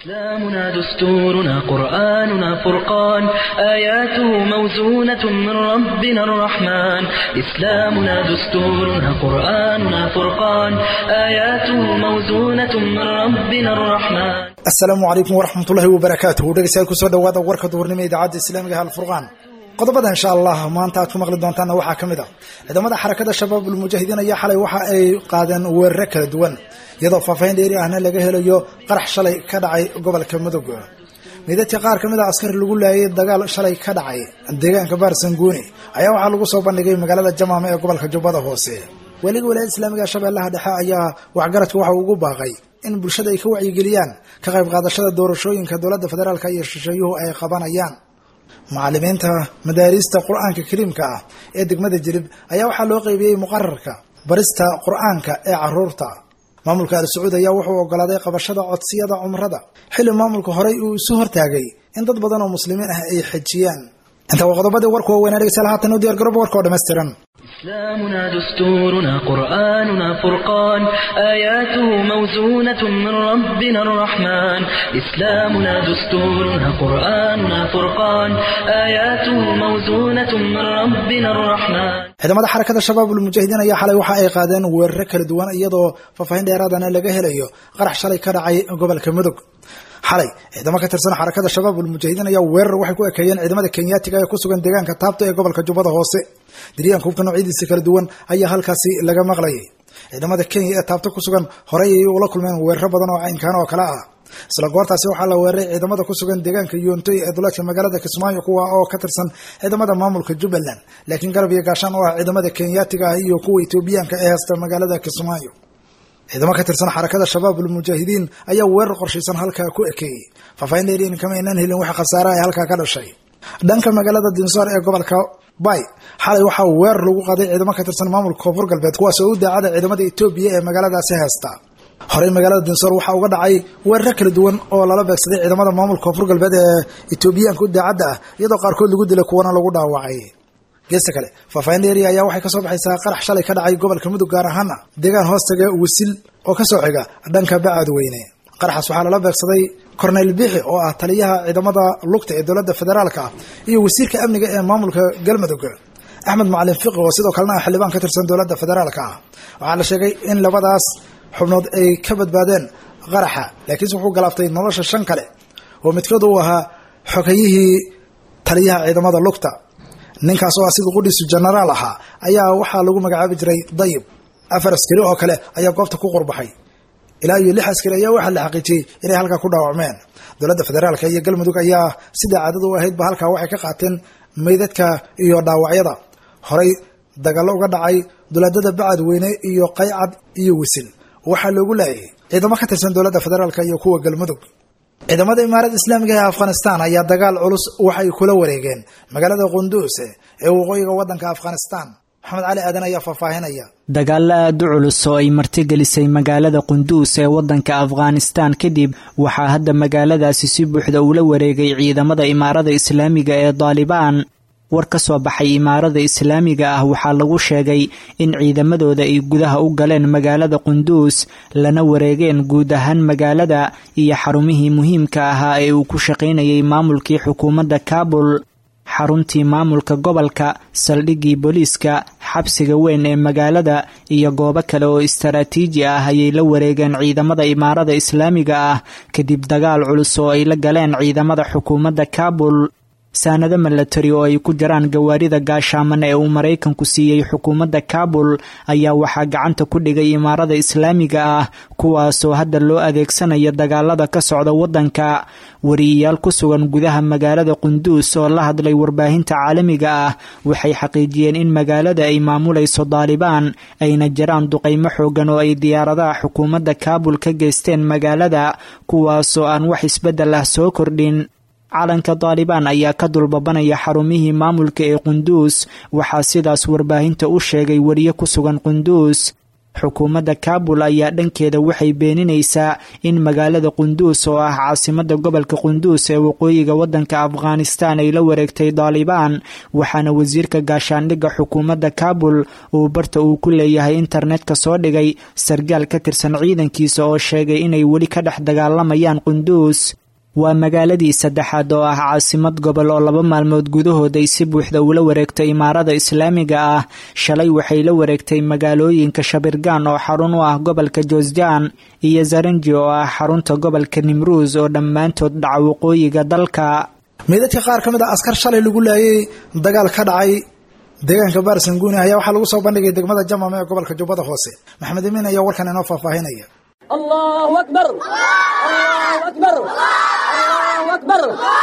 إسلامنا دستورنا قرآننا فرقان آياته موزونة من ربنا الرحمن إسلامنا دستورنا قرآننا فرقان آياته موزونة من ربنا الرحمن asalaamu calaykum waraxmatullaahi wabarakaatuhu dhegeystayaal kusoo dhawaada warka duhurnimo ee idaacadda islaamiga halfurqaan qodobada insha allah maanta aad ku maqli doontaanna waxaa ka mid a ciidamada xarakada shabaab ulmujaahidiin ayaa xalay waxa ay qaadeen weeraro kala duwan iyadoo faahfaahin dheeri ahna laga helayo qarax shalay ka dhacay gobolka mudug midadka qaar ka mid a askari lagu laayay dagaal shalay ka dhacay deegaanka baarsanguuni ayaa waxaa lagu soo bandhigay magaalada jamaama ee gobolka jubbada hoose weliga walaayada islaamiga shabeellaha dhexe ayaa waxgaradka waxa uu ugu baaqay in bulshada ay ka wacyigeliyaan ka qayb qaadashada doorashooyinka dowladda federaalka iyo shisheeyuhu ay qabanayaan macallimiinta madaariista qur-aanka kariimka ah ee degmada jilib ayaa waxaa loo qeybiyey muqararka barista qur-aanka ee caruurta maamulka al sacuud ayaa wuxuu ogolaaday qabashada codsiyada cumrada xilli maamulka horey uu isu hortaagay in dad badan oo muslimiin ah ay xajiyaan inta waa qodobadii warka waaweynaa dhegeystayaal haatan u diyar garooba warka oo dhammaystiran إسلامنا دستورنا قرآننا فرقان آياته موزونة من ربنا الرحمن إسلامنا دستورنا قرآننا فرقان آياته موزونة من ربنا الرحمن ciidamada xarakada shabaab ulmujaahidiin ayaa xalay waxa ay qaadeen weeraro kala duwan iyadoo faahfaahin dheeraadana laga helayo qarax shalay ka dhacay gobolka mudug xalay ciidamo ka tirsan xarakada shabaab ulmujaahidiin ayaa weerar waxay ku ekeeyeen ciidamada kenyaatiga ee ku sugan deegaanka taabta ee gobolka jubbada hoose diryaanka hubka noocyadiisa kala duwan ayaa halkaasi laga maqlayay ciidamada kenya ee taabta ku sugan horey ayay ula kulmeen weeraro badan oo caynkaan oo kale ah isla goortaasi waxaa la weeraray ciidamada ku sugan deegaanka yoontoy ee duleedka magaalada kismaayo kuwa oo ka tirsan ciidamada maamulka jubbaland laakiin garab iyo gaashaan oo ah ciidamada kenyaatiga ah iyo kuwa etoobiyaanka ee haysta magaalada kismaayo ciidamo ka tirsan xarakada shabaab ulmujaahidiin ayaa weerar qorshaysan halkaa ku ekeeyey faahfaahin dheeriin kama aynaan helin waxa khasaara ay halkaa ka dhashay dhanka magaalada dinsoor ee gobolka bay xalay waxaa weerar lagu qaaday ciidamo ka tirsan maamulka koonfur galbeed kuwaas oo u daacada ciidamada etoobiya ee magaaladaasi haysta horey magaalada dinsoor waxaa uga dhacay weeraro kala duwan oo lala beegsaday ciidamada maamulka koonfur galbeed ee etoobiyaanka u daacadda ah iyadoo qaarkood lagu dilay kuwana lagu dhaawacay geesta kale faahfaahin dheeriya ayaa waxay kasoo baxaysaa qarax shalay ka dhacay gobolka mudug gaar ahaana deegaan hoostaga wasil oo kasoo xiga dhanka bacadweyne qaraxaas waxaa lala beegsaday corneyl bixi oo ah taliyaha ciidamada lugta ee dowladda federaalka ah iyo wasiirka amniga ee maamulka galmudug axmed macalin fiqi oo sidoo kalena ah xildhibaan ka tirsan dowladda federaalka ah waxaa la sheegay in labadaas xubnood ay ka badbaadeen qaraxa laakiinse wuxuu galaaftay nolosha shan kale oo midkood uu ahaa xogayihii taliyaha ciidamada lugta ninkaas oo ah sida qudhiisu genaraal ahaa ayaa waxaa lagu magacaabi jiray dayib afar askari oo kale ayaa goobta ku qurbaxay ilaa iyo lix askari ayaa waxaa la xaqiijiyey inay halkaa ku dhaawacmeen dowladda federaalka iyo galmudug ayaa sida caadada u ahaydba halkaa waxay ka qaateen meydadka iyo dhaawacyada horey dagaallo uga dhacay duleedada bacadweyne iyo qaycad iyo wisil waxaa loogu laayay ciidamo ka tirsan dowladda federaalka iyo kuwa galmudug ciidamada imaarada islaamiga ee afghanistan ayaa dagaal culus waxay kula wareegeen magaalada qunduus ee waqooyiga waddanka afghanistan maxamed cali aadan ayaa faahfaahinaya dagaalo aada u culus oo ay martigelisay magaalada qunduus ee waddanka afghanistan kadib waxaa hadda magaaladaasi si buuxda ula wareegay ciidamada imaarada islaamiga ee daalibaan war ka soo baxay imaarada islaamiga ah waxaa lagu sheegay in ciidamadooda ay gudaha u galeen magaalada qunduus lana wareegeen guud ahaan magaalada iyo xarumihii muhiimka ahaa ee uu ku shaqaynayay maamulkii xukuumadda kaabul xaruntii maamulka gobolka saldhiggii booliiska xabsiga weyn ee magaalada iyo goobo kale oo istaraatiiji ah ayay la wareegeen ciidamada imaarada islaamiga ah kadib dagaal culus oo ay la galeen ciidamada xukuumadda kaabul saanado milatari oo ay ku jiraan gawaarida gaashaaman ee uu maraykanku siiyey xukuumadda kaabul ayaa waxaa gacanta ku dhigay imaarada islaamiga ah kuwaasoo hadda loo adeegsanaya dagaalada ka socda waddanka wariyayaal ku sugan gudaha magaalada qunduus oo la hadlay warbaahinta caalamiga ah waxay xaqiijiyeen in magaalada ay maamulayso daalibaan ayna jiraan duqaymo xoogan oo ay diyaaradaha xukuumadda kaabul ka geysteen magaalada kuwaasoo aan wax isbeddel ah soo kordhin calanka daalibaan ayaa ka dulbabanaya xarumihii maamulka ee qunduus waxaa sidaas warbaahinta u sheegay wariye ku sugan qunduus xukuumadda kaabul ayaa dhankeeda waxay beeninaysaa in magaalada qunduus oo ah caasimada gobolka qunduus ee waqooyiga waddanka afghanistan ay la wareegtay daalibaan waxaana wasiirka gaashaandhigga xukuumadda kaabul uu barta uu ku leeyahay internetka soo dhigay sargaal ka tirsan ciidankiisa oo sheegay inay weli ka dhex dagaalamayaan qunduus waa magaaladii saddexaad oo ah caasimad gobol oo laba maalmood gudahood ay si buuxda ula wareegtay imaarada islaamiga ah shalay waxay la wareegtay magaalooyinka shabirgaan oo xarun u ah gobolka joosjaan iyo zaranji oo ah xarunta gobolka nimruus oo dhammaantood dhaca waqooyiga dalka meydadka qaar ka mid a askar shalay lagu laayay dagaal ka dhacay deegaanka baarsanguuni ayaa waxaa lagu soo bandhigay degmada jamame ee gobolka jubbada hoose maxamed imiin ayaa warkan inoo faahfaahinaya الله أكبر الله أكبر الله أكبر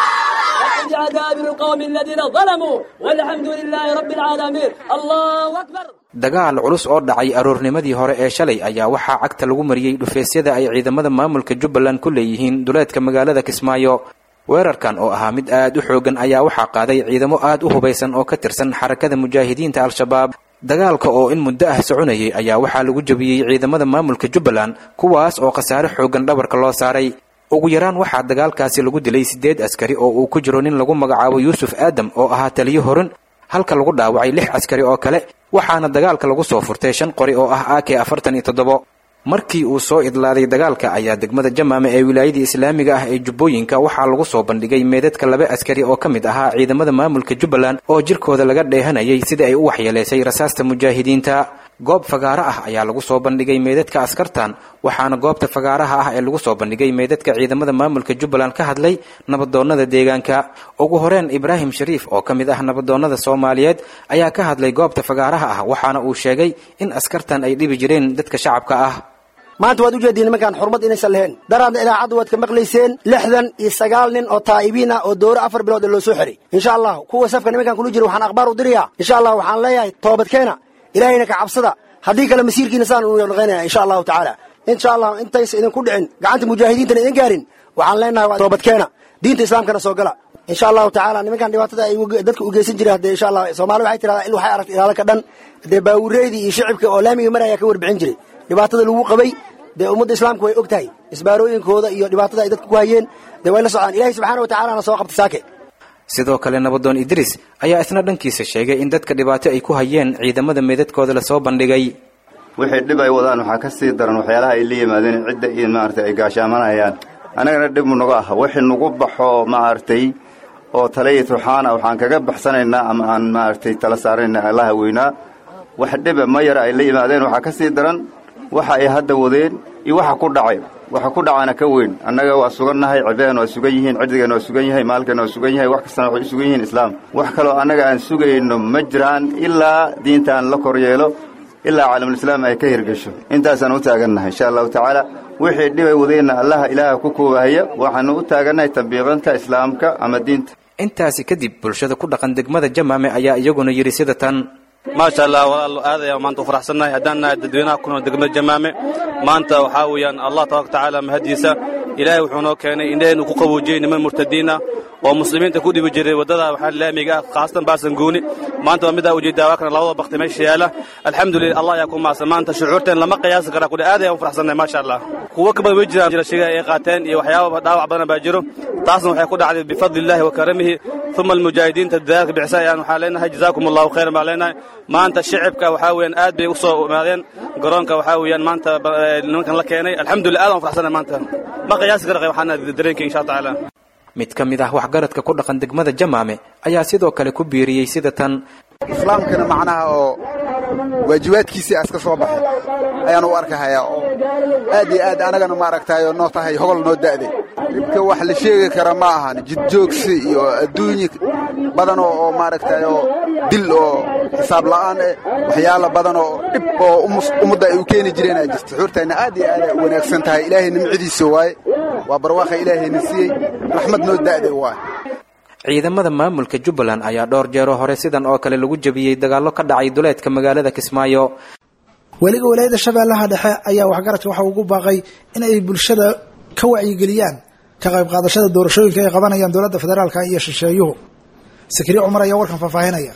دابر القوم الذين ظلموا والحمد لله رب العالمين الله أكبر dagaal culus oo dhacay aroornimadii hore ee shalay ayaa waxaa cagta lagu mariyey dhufeesyada ay ciidamada maamulka jubbaland ku leeyihiin duleedka magaalada kismaayo weerarkan oo ahaa mid aad u xoogan ayaa waxaa qaaday ciidamo aad u hubaysan oo ka tirsan xarakada mujaahidiinta al-shabaab dagaalka oo in muddo ah soconayay ayaa waxaa lagu jabiyey ciidamada maamulka jubbaland kuwaas oo khasaare xoogan dhabarka loo saaray ugu yaraan waxaa dagaalkaasi lagu dilay siddeed askari oo uu ku jiro nin lagu magacaabo yuusuf aadam oo ahaa taliyo horin halka lagu dhaawacay lix askari oo kale waxaana dagaalka lagu soo furtay shan qori oo ah ak afartan iyo toddobo markii uu soo idlaaday dagaalka ayaa degmada jamaame ee wilaayadii islaamiga ah ee jubbooyinka waxaa lagu soo bandhigay meedadka laba askari oo ka mid ahaa ciidamada maamulka jubbaland oo jirkooda laga dheehanayay sidai ay u waxyeelaysay rasaasta mujaahidiinta goob fagaaro ah ayaa lagu soo bandhigay meedadka askartan waxaana goobta fagaaraha ah ee lagu soo bandhigay meedadka ciidamada maamulka jubbaland ka hadlay nabadoonnada deegaanka ugu horeen ibraahim shariif oo ka mid ah nabadoonnada soomaaliyeed ayaa ka hadlay goobta fagaaraha ah waxaana uu sheegay in askartan ay dhibi jireen dadka shacabka ah maanta waad ujeediin nimankaan xurmad inaysan lahayn daraadna idaacadda waad ka maqlayseen lixdan iyo sagaal nin oo taa'ibiin ah oo dooro afar bilood ee loo soo xiray insha allah kuwa safka nimankaan kula jira waxaan akhbaar u dirayaa insha allah waxaan leeyahay toobadkeena ilaahayna ka cabsada haddii kale masiirkiina saan uu dhaqaynaya insha allahu tacaala insha allah intaysa idinku dhicin gacanta mujaahidiintana idin gaarin waxaan leenahay waa toobadkeena diinta islaamkana soo gala insha allahu tacaala nimankan dhibaatada ay dadka u geysan jireen hadee insha allah soomaali waxay tirahdaa il waxay aragtay ilaalo ka dhan dee baawureydii iyo shicibka oo laamiga maraya ka warbixin jiray dhibaatada lagu qabay dee ummadda islaamku way og tahay isbaarooyinkooda iyo dhibaatada ay dadku ku hayeen dee way la socdaan ilahay subxana wa tacalana soo qabtay saake sidoo kale nabadoon idriis ayaa isna dhankiisa sheegay in dadka dhibaato ay ku hayeen ciidamada meedadkooda lasoo bandhigay wixii dhib ay wadaan waxaa ka sii daran waxyaalaha ay la yimaadeen cidda iyo maaragtay ay gaashaamanayaan annagana dhib naga ah wixii nagu baxo maaragtay oo talaya tuxaana waxaan kaga baxsanaynaa ama aan maaragtay tala saarayna allaha weynaa wax dhiba ma yara ay la yimaadeen waxaa ka sii daran waxa ay hadda wadeen iyo waxa ku dhacay waxa ku dhacana ka weyn annaga waa sugannahay cibadan waa sugan yihiin cirdigeenna waa sugan yahay maalkeenna waa sugan yahay wax kastana waxay u sugan yihiin islaam wax kaloo annaga aan sugayno ma jiraan ilaa diintaan la kor yeelo ilaa caalamulislaam ay ka hirgesho intaasaan u taagannahay insha allahu tacaala wixii dhibay wadeenna allaha ilaaha ku koobahaya waxaanu u taagannahay tambiiqinta islaamka ama diinta intaasi kadib bulshada ku dhaqan degmada jamaame ayaa iyaguna yidhi sida tan maasha allah walaalo aad ayaan maanta u faraxsannahay haddaan nahay dadweynaha ku nool degmada jamaame maanta waxaa weeyaan allah tabaraka tacaala mahadiisa ilaahay wuxuu noo keenay indhaheennu ku qaboojiyey niman murtadiin ah oo muslimiinta ku dhibi jiray waddada waxaa laamiga ah khaasatan baasanguuni maanta waa midaa ujeedaa waa kana labada bakti meesha yaala alxamdulillah allah ayaa ku maasa maanta shucuurteen lama qiyaasi karaa kule aad ayaan u faraxsannahay maasha allah kuwo ka badan way jiraan jira shiga ay qaateen iyo waxyaaba dhaawac badan baa jiro taasna waxay ku dhacday bifadli illahi wa karamihi uma almujaahidiinta dadaalka bixisa ayaan waxaa leenahay jazaakum allahu khayran baan leenahay maanta shicibka waxaa weeyaan aad bay u soo imaadeen garoonka waxaa weeyaan maanta nimankan la keenay alxamdulillah aad aan u faraxsannahay maanta ma qiyaasi kara waxaana dareenka insha allah tacaala mid ka mid ah waxgaradka ku dhaqan degmada jamaame ayaa sidoo kale ku biiriyey sida tan islaamkana macnaha oo waajibaadkiisii aska soo baxay ayaan u arkahayaa oo aad iyo aad anagana maaragtaayo noo tahay hogol noo da'day dhibka wax la sheegi kara ma ahan jidjoogsi iyo adduunye badan oo maaragtayo dil oo xisaab la'aan eh waxyaala badan oo dhib oo ummadda ay u keeni jireen aa jirta xuurtayna aad iyo aad ay u wanaagsan tahay ilaahay nimcadiisa waaye waa barwaaqa ilaahayna siiyey raxmad noo da'day waaye ciidamada maamulka jubbaland ayaa dhowr jeero hore sidan oo kale lagu jebiyey dagaallo ka dhacay duleedka magaalada kismaayo weliga walaayada shabeellaha dhexe ayaa waxgaradka waxa ugu baaqay in ay bulshada ka wacyigeliyaan ka qayb qaadashada doorashooyinka ay qabanayaan dowladda federaalka iyo shisheeyuhu sakri cumar ayaa warkan faahfaahinaya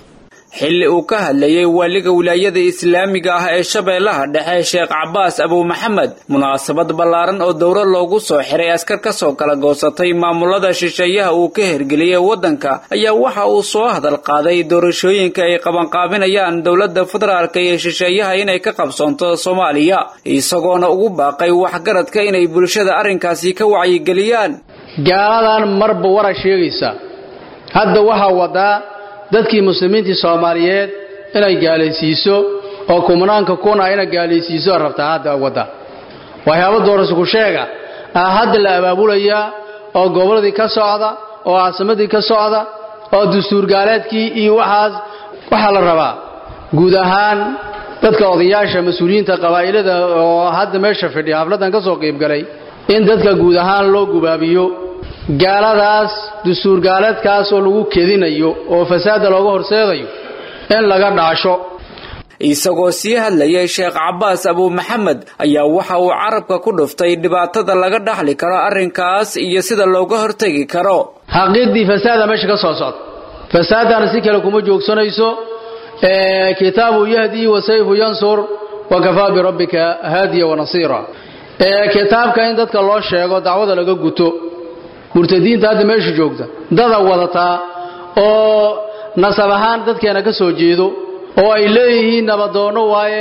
xilli uu ka hadlayay waaliga wilaayada islaamiga ah ee shabeellaha dhexe sheekh cabaas abu maxamed munaasabad ballaaran oo dowro loogu soo xiray askar ka soo kala goosatay maamulada shisheeyaha uu ka hergeliyey waddanka ayaa waxa uu soo hadal qaaday doorashooyinka ay qabanqaabinayaan dowladda federaalka iyo shisheeyaha inay ka qabsoonto soomaaliya isagoona ugu baaqay waxgaradka inay bulshada arrinkaasi ka wacyigeliyaan gaaladan marba wara sheegaysa hadda waxaa wadaa dadkii muslimiintii soomaaliyeed inay gaalaysiiso oo kumnaanka kuna inay gaalaysiiso rabtaa hadda wadda waxyaaba doorasho ku sheega ah hadda la abaabulayaa oo gobolladii ka socda oo caasimadii ka socda oo dastuurgaaleedkii iyo waxaas waxaa la rabaa guud ahaan dadka odayaasha mas-uuliyiinta qabaa'ilada oo hadda meesha fidhiya xafladdan ka soo qiibgalay in dadka guud ahaan loo gubaabiyo gaaladaas dastuurgaaleedkaas oo lagu kedinayo oo fasaada looga horseedayo in laga dhaasho isagoo sii hadlayay sheekh cabaas abu maxamed ayaa waxa uu carabka ku dhuftay dhibaatada laga dhaxli karo arrinkaas iyo sida looga hortegi karo xaqiiqdii fasaada meesha ka soo socda fasaadana si kale kuma joogsanayso kitaabu yahdii wa sayfu yansur wa kafaa birabbika haadiya wanasiira kitaabka in dadka loo sheego dacwada laga guto murtadiinta hadda meesha joogta dada wadataa oo nasab ahaan dadkeena ka soo jeedo oo ay leeyihiin nabadoonno waaye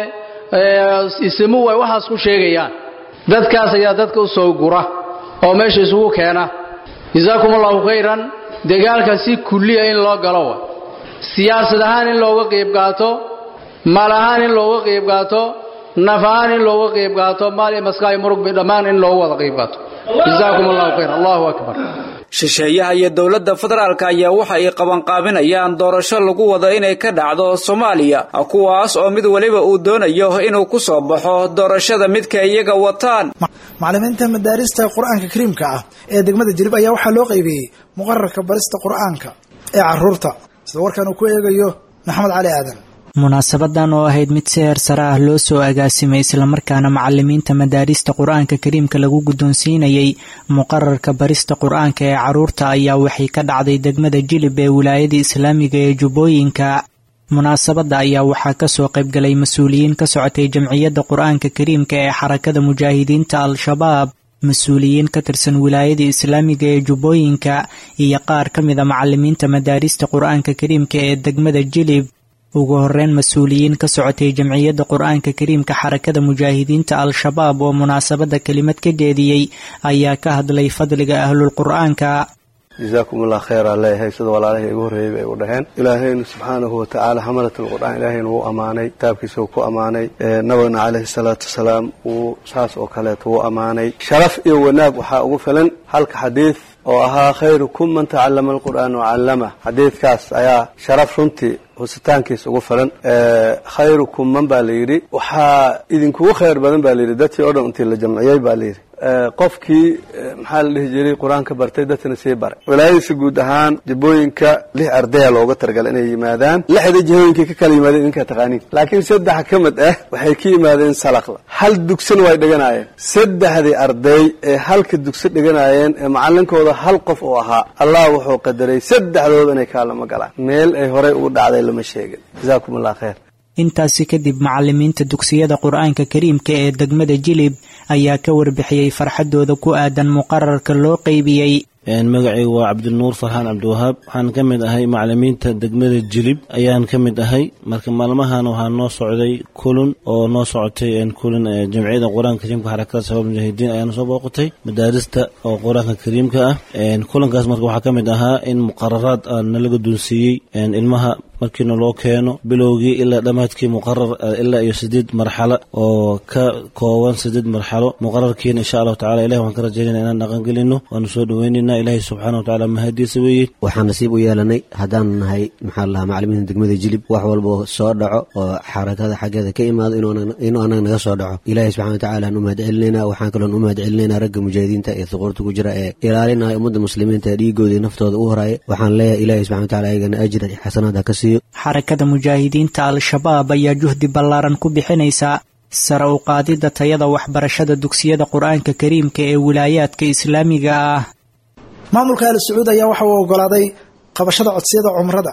isimu way waxaas ku sheegayaan dadkaas ayaa dadka u soo gura oo meesha isugu keena jazaakum allahu khayran dagaalka si kulliya in loo galo wa siyaasad ahaan in looga qayb qaato maal ahaan in looga qayb qaato naf ahaan in looga qayb qaato maal iyo maskaay murug dhammaan in looga wada qayb qaato jazaakum allahu khayr allahu akbar shisheeyaha iyo dowladda federaalka ayaa waxa ay qabanqaabinayaan doorasho lagu wado inay ka dhacdo soomaaliya kuwaas oo mid weliba uu doonayo inuu ku soo baxo doorashada midka iyaga wataan macallimiinta madaarista qur-aanka kariimka ah ee degmada jilib ayaa waxaa loo qaybiyey muqararka barista qur-aanka ee caruurta sida warkan uu ku eegayo maxamed cali aadan munaasabadan oo ahayd mid si heer sare ah loo soo agaasimay islamarkaana macalimiinta madaarista qur-aanka kariimka lagu guddoonsiinayay muqararka barista qur-aanka ee caruurta ayaa waxay ka dhacday degmada jilib ee wilaayada islaamiga ee jubbooyinka munaasabadda ayaa waxaa kasoo qaybgalay mas-uuliyiin ka socotay jamciyadda qur-aanka kariimka ee xarakada mujaahidiinta al-shabaab mas-uuliyiin ka tirsan wilaayada islaamiga ee jubbooyinka iyo qaar ka mida macalimiinta madaarista qur-aanka kariimka ee degmada jilib ugu horeyn mas-uuliyiin ka socotay jamciyadda qur-aanka kariimka xarakada mujaahidiinta al-shabaab oo munaasabadda kelimad ka jeediyey ayaa ka hadlay fadliga ahlulqur-aanka jazaakum allah khayr aa leeyahay sida walaalahii igu horreeyey bay u dhaheen ilaahaynu subxaanahu watacaala xamalat alqur'aan ilaahaynu wuu ammaanay kitaabkiisa wuu ku ammaanay nabigna calayhi salaatu wasalaam wuu saas oo kaleeto wuu ammaanay sharaf iyo wanaag waxaa ugu filan halka xadiid oo ahaa khayrukum man tacallama alqur'aan wacallama xadiidkaas ayaa sharaf runtii husitaankiisa ugu filan khayrukum man baa la yidhi waxaa idinkugu khayr badan baa layidhi dadkii o dhan intii la jamciyey baa layidhi qofkii maxaa la dhihi jiray qur-aanka bartay dadkana sii baray wilaayadiisa guud ahaan jibooyinka lix ardaya looga targala inay yimaadaan lixda jihooyinkay ka kala yimaadeen idinkaa taqaaniin laakiin saddex ka mid ah waxay ka yimaadeen salaqla hal dugsina way dhiganaayeen saddexdii arday ee halka dugsi dhiganaayeen ee macalinkooda hal qof uu ahaa allah wuxuu qadaray saddexdooda inay kaalama galaan meel ay horey ugu dhacday lama sheegin jazaakum allah khayr intaasi kadib macalimiinta dugsiyada qur-aanka kariimka ee degmada jilib ayaa ka warbixiyey farxadooda ku aadan muqararka loo qeybiyey magacaygu waa cabdinuur farxaan cabdiwahaab waxaan ka mid ahay macalimiinta degmada jilib ayaan ka mid ahay marka maalmahan waxaa noo socday kulun oo noo socotay kulun jamciyada qur-aanka kariimka xarakada shabaab mujaahidiin ayaana soo booqatay madaarista oo qur-aanka kariimka ah kulankaas marka waxaa ka mid ahaa in muqararaad nala guddoonsiiyey ilmaha markiina loo keeno bilowgii ilaa dhammaadkii muqarar ilaa iyo sideed marxalo oo ka kooban sideed marxalo muqararkiina insha allahu tacala ilahi waxaan ka rajaynayna inaan dhaqangelino waanu soo dhaweynayna ilahi subxaana watacaala mahadiisa weeye waxaan nasiib u yeelanay haddaan nahay maxaa lahaa macalimiinta degmada jilib wax walba soo dhaco oo xarakada xaggeeda ka imaado inuu anaga naga soo dhaco ilahi subxana watacaala aan u mahad celinayna waxaan kaloon u mahad celinayna ragga mujaahidiinta ee suquurta ku jira ee ilaalinaya ummadda muslimiinta ee dhiigooda iyo naftooda u horaya waxaan leeyahay ilahi subxana wataala ayagana ajra xasanaad ha ka siiyo xarakada mujaahidiinta al-shabaab ayaa juhdi ballaaran ku bixinaysa sare u qaadidda tayada waxbarashada dugsiyada qur-aanka kariimka ee wilaayaadka islaamiga ah maamulka al sacuud ayaa waxa uu ogolaaday qabashada codsiyada cumrada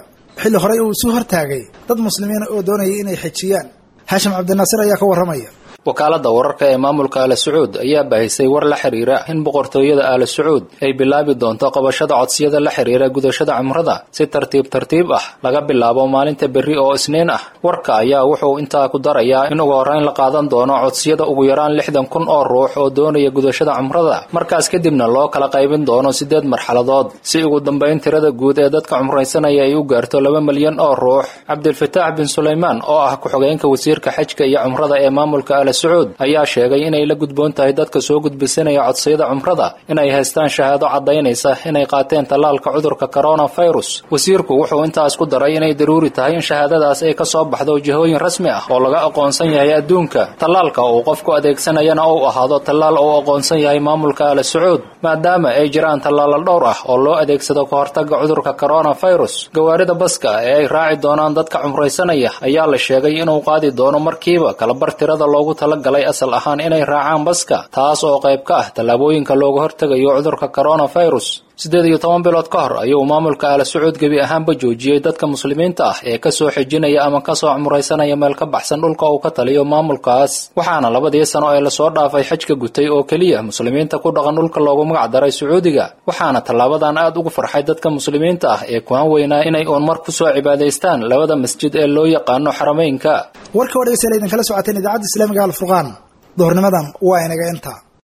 xilli horey uu isu hortaagay dad muslimiina oo doonayay inay xejiyaan haashim cabdinaasir ayaa ka warramaya wakaaladda wararka ee maamulka aala sacuud ayaa baahisay war la xiriira in boqortooyada aala sacuud ay bilaabi doonto qabashada codsiyada la xiriira gudashada cumrada si tartiib tartiib ah laga bilaabo maalinta berri oo isniin ah warka ayaa wuxuu intaa ku darayaa in ugu horreyn la qaadan doono codsiyada ugu yaraan lixdan kun oo ruux oo doonaya gudashada cumrada markaas kadibna loo kala qaybin doono siddeed marxaladood si ugu dambayn tirada guud ee dadka cumraysanaya ay u gaarto laba milyan oo ruux cabdilfataax bin sulaymaan oo ah ku-xogeenka wasiirka xajka iyo cumrada ee maamulka aala sacuud ayaa sheegay inay la gudboon tahay dadka soo gudbisanaya codsiyada cumrada inay haystaan shahaado caddaynaysa inay qaateen tallaalka cudurka coronavirus wasiirku wuxuu intaas ku daray inay daruuri tahay in shahaadadaas ay ka soo baxdo jihooyin rasmi ah oo laga aqoonsan yahay adduunka tallaalka uu qofku adeegsanayana uu ahaado tallaal uu aqoonsan yahay maamulka aala sacuud maadaama ay jiraan tallaalo dhowr ah oo loo adeegsado ka hortagga cudurka coronavirus gawaarida baska ee ay raaci doonaan dadka cumraysanaya ayaa la sheegay inuu qaadi doono markiiba kalabar tirada loogu tala galay asal ahaan inay raacaan baska taas oo qayb ka ah tallaabooyinka looga hortegayo cudurka coronavirus siddeed iyo toban bilood ka hor ayuu maamulka aala sacuud gebi ahaanba joojiyey dadka muslimiinta ah ee kasoo xejinaya ama kasoo cumraysanaya meel ka baxsan dhulka uu ka taliyo maamulkaas waxaana labadii sano ee lasoo dhaafay xajka gutay oo keliya muslimiinta ku dhaqan dhulka loogu magac daray sacuudiga waxaana tallaabadan aad ugu farxay dadka muslimiinta ah ee kuhan weynaa inay uun mar kusoo cibaadaystaan labada masjid ee loo yaqaano xarameynka warka oo dhegeystayaal idinkala socoteen idaacadda islaamiga alfurqaan duhurnimadan waa inaga intaa